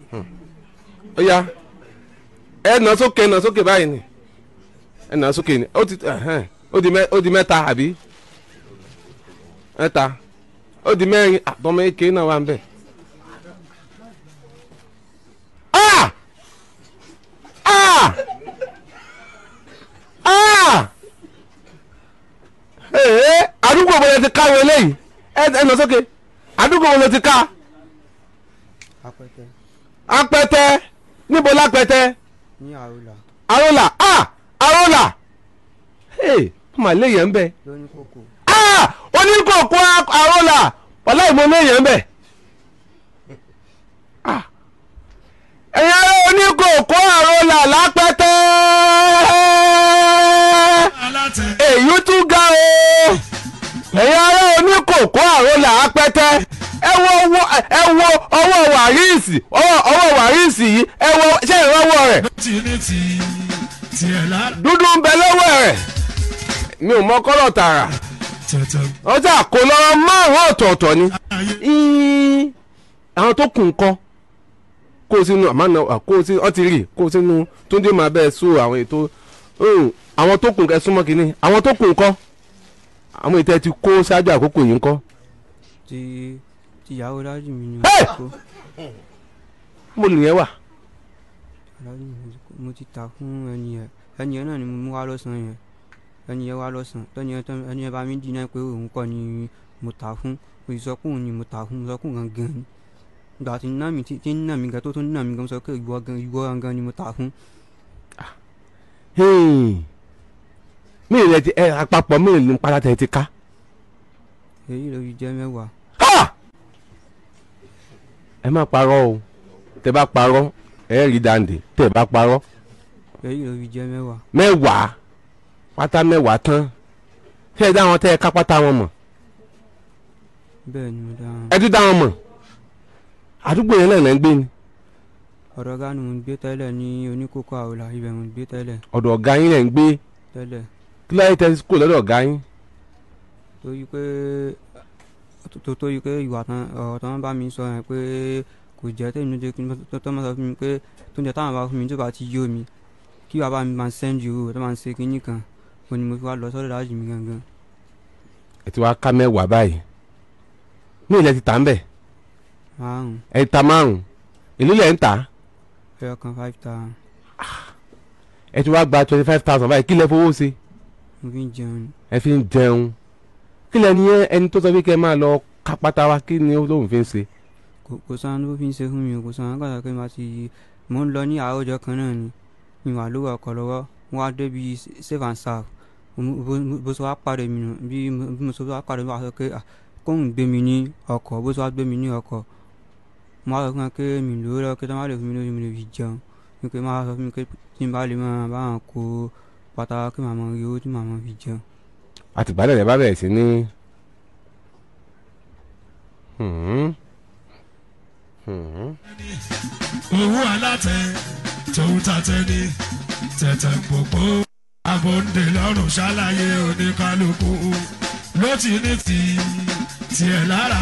ó yá ẹ nà sókè nà sókè báyìí ni ẹ nà sókè ni ó ti ẹhẹ́n, ó di mẹ́- ó di mẹ́ta àbí mẹ́ta ó di mẹ́rin àtọmọ eke náà wà ń bẹ̀. Ah! Ah! Ah! Ee, àdúgbò wo lẹ ti ká wo eléyìí ẹ ẹ nà sókè àdúgbò wo lẹ ti ká apẹtẹ apẹtẹ níbo lápẹtẹ ní àrùlà arola ah arola hey ọmọ àléyàn ń bẹ lóní kókó ah oníkòkò arola wàlá ìmọ̀ léyàn ń bẹ ah ẹ̀yin ará oníkòkò arola lápẹtẹ alátẹ èyí tún ga o ẹ̀yin ará oníkòkó àrólà apẹ́tẹ́ ẹ wo owó ẹ wo ọwọ́ wàríìsì ọwọ́ ọwọ́ wàríìsì yìí ẹ wo ṣé ìrànwọ́ rẹ̀ tí ní ti tiẹ̀ lára dúdú ń bẹ lọ́wọ́ rẹ̀ mi ò mọ kọ́lọ̀ tààrà tẹ̀tẹ̀ ọjà kò lọ́rọ̀ márùn-ún ọ̀tọ̀ọ̀tọ̀ ni ayé Ín, àwọn tó kù nǹkan kó o sínú àmàna kó o sínú ọtí rì kó o sínú túndé máa bẹ́ẹ̀ so àwọn ètò hùn, àwọn tó kù nǹkan súnmọ́ kínní àwọn tó kù nǹkan àwọn ètò ẹ ti kó ṣáájú àkókò yìí nǹkan ti tìyàwó dájú mi ni Hey! kó mo lè yẹn wà dájú mi ni kó mo ti ta fún ẹni yẹn ẹni yẹn náà ni mo mú wá lọ́sàn-án yẹn ẹni yẹn wá lọ́sàn-án tẹ́ni yẹn tán ẹni yẹn bá mi dínà pé òun kọ́ ni mo ta fún mo sì sọ pé òun ni mo ta fún mo sọ pé òun gangan ni ìgbà tí nínà mi tí tí nínà mi gan tó tó nínà mi gan sọ pé ìwọ gan ìwọ gangan ni mo ta fún mí rẹ ti ẹ àpapọ̀ mí ní padà tẹ̀ ti ká èyí ló fi jẹ́ mẹ́wàá Ha! ẹ má parọ́ o tẹ bá parọ́ ẹ rí dàǹdè tẹ bá parọ́ èyí ló fi jẹ́ mẹ́wàá mẹ́wàá pátá mẹ́wàá tán ṣé ẹ dá wọn tẹ ẹ ká pátá wọn mọ̀ bẹ́ẹ̀ ni mo dá wọn. ẹ tún dá wọn mọ̀ àdúgbò yẹn náà lẹ́ ń gbé ni ọ̀dọ̀ ọ̀gá ni mo ń gbé tẹ́lẹ̀ ní oníkókó àwòlà ibẹ̀ mo ń gbé tẹ́lẹ̀ ọ̀dọ̀ ọ̀gá yín lẹ́ ń gbé tẹ́lẹ̀ kí láyé tẹ kó lọ́dọ̀ ọ̀gá yín torí pé tó torí pé ìwà tán ọ̀rọ̀ tán bá mi sọ yẹn pé kò jẹ́ tèmi ló jẹ́ kí n tó tó máa sọ fún mi pé tó ń jẹ́ táwọn bá fún mi tó bá ti yó mi kí bàbá mi máa sẹ́ńdì owó tó máa ń ṣe kínní kan ó ní mo fi wá lọ sọ́dọ̀ dájú mi gangan ẹ ti wá ká mẹ́wàá báyìí mí ilẹ̀ ti tà ń bẹ̀ márùn ẹ ti ta márùn èló lẹ̀ ń tà ẹyọ kan five thousand ẹ ti wá gba twenty five thousand báyìí kí lẹ fowó ṣe mo fi ń jẹun ni. ẹ fi ń jẹun kí lẹ ní ẹni tó sọ pé kẹ máa lọ ká pátá wa kí ni olóhùn fi ń ṣe kò kò sáà ló fi ń ṣe fún mi o kò sáà kàtà pé màá ti mò ń lọ ní àárọ̀ ọjọ́ kan náà ni mi wà lówó ọkọ̀ lọ́wọ́ wọ́n á débi save and serve Mo- bó- bó ṣe wá pàdé mi nù bí mo- bí mo ṣe wá pàdé mi wá sọ pé "Ah, kóun gbé mi ní ọkọ̀ bó ṣe wá gbé mi ní ọkọ̀ mo wá sọ fún wọn pé mi lówó lọ́wọ́ kí tó má lè fún mi lórí mi lè fi jẹun mi pé má sọ fún mi pé tí n bá lè máa bá wọn kó pátá kí màá mọ rí owó tí màá mọ fi jẹun àtìgbà náà lẹ bá bẹ̀rẹ̀ sí ní. Hmm. Hmm. owó alátẹ tòun tàtẹ ní tẹ̀tẹ̀ pòpò àbòǹdè lọ́rùn ṣàlàyé oníkálukú ló ti ní ti tiẹ̀ lára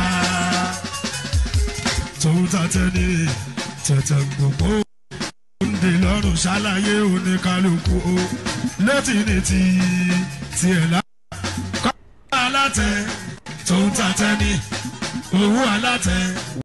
tòun tàtẹ ní tẹ̀tẹ̀ pòpò àbòǹdè lọ́rùn ṣàlàyé oníkálukú ló ti ní ti tiẹ̀ lára kọ́ alátẹ tòun tàtẹ ní owó alátẹ.